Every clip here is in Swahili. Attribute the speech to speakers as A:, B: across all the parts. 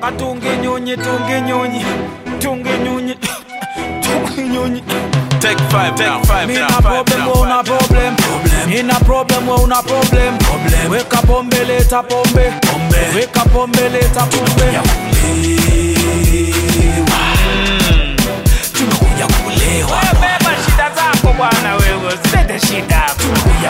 A: Atunge nyonyi, tunge nyonyi, tunge nyonyi, tunge nyonyi.
B: Take five, take five,
A: Mina
B: now, five,
A: problem,
B: now,
A: we una
B: five.
A: problem. Mina problem, we una problem. Weka pombe, leta pombe. Weka pombe, leta pombe.
C: tumekuja kulewa
A: Wewe beba shida zako bwana, wewe usilete shida hapa.
C: tumekuja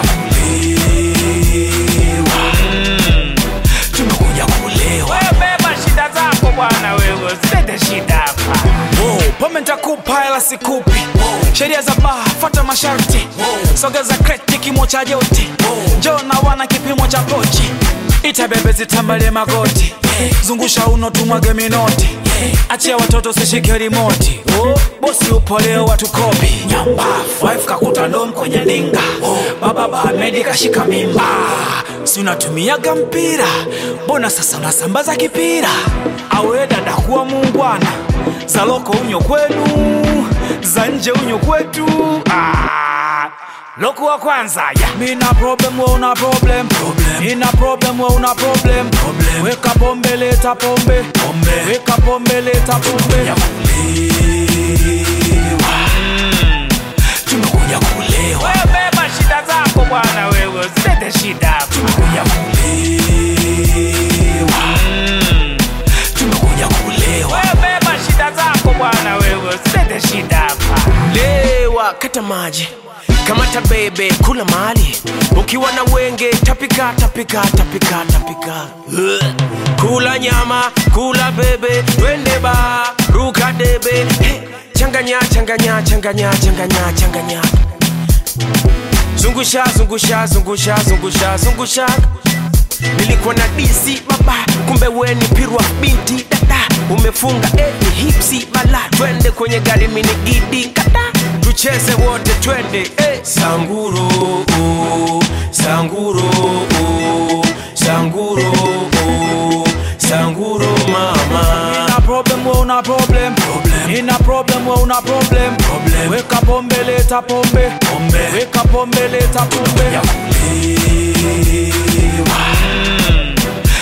C: kulewa tumekuja kulewa
A: Wewe beba shida zako bwana, wewe usilete shida hapa. Wow, pombe nitakupa hela sikupi. Sheria za baa, fuata masharti. Sogeza kreti kimo cha joti. Njoo na wana kipimo cha pochi. Ita bebe zitambalie magoti. Zungusha uno tumwage minoti. Achia watoto sishike rimoti. Oh, bosi upo leo watu kopi. Nyamba, wife kakuta ndom kwenye ndinga. Baba Bahmedi kashika mimba. Si unatumiaga mpira, mbona sasa unasambaza kipira? Awe dada kuwa muungwana, za loko unyo kwenu, za nje unyo kwetu. Ah, loko wa kwanza ya mina problem, we una problem. Mina problem, we una problem. Weka pombe, leta pombe. Weka pombe, leta pombe.
C: tumekuja kulewa
A: Wewe beba shida zako bwana, wewe usilete shida hapa.
C: tumekuja kulewa tumekuja kulewa
A: Wewe beba shida zako bwana, wewe usilete shida hapa.
D: lewa kata maji kamata bebe kula mali ukiwa na wenge tapika tapika tapika tapika Ugh. kula nyama kula bebe twende ba ruka debe hey. changanya changanya changanya changanya changanya zungusha zungusha zungusha zungusha zungusha nilikuwa na disi baba kumbe weni pirwa binti dada umefunga eti hipsi bala twende kwenye gari minigidi kata tucheze wote twende eh. sanguro oh, sanguro oh, sanguro oh, sanguro mama
A: Nina problem, we una problem. Nina problem, we una problem. Weka pombe, leta pombe. Weka pombe, leta pombe.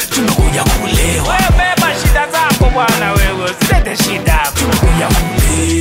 C: tumekuja kulewa
A: Wewe beba shida zako bwana, wewe usilete shida hapa.
C: tumekuja kulewa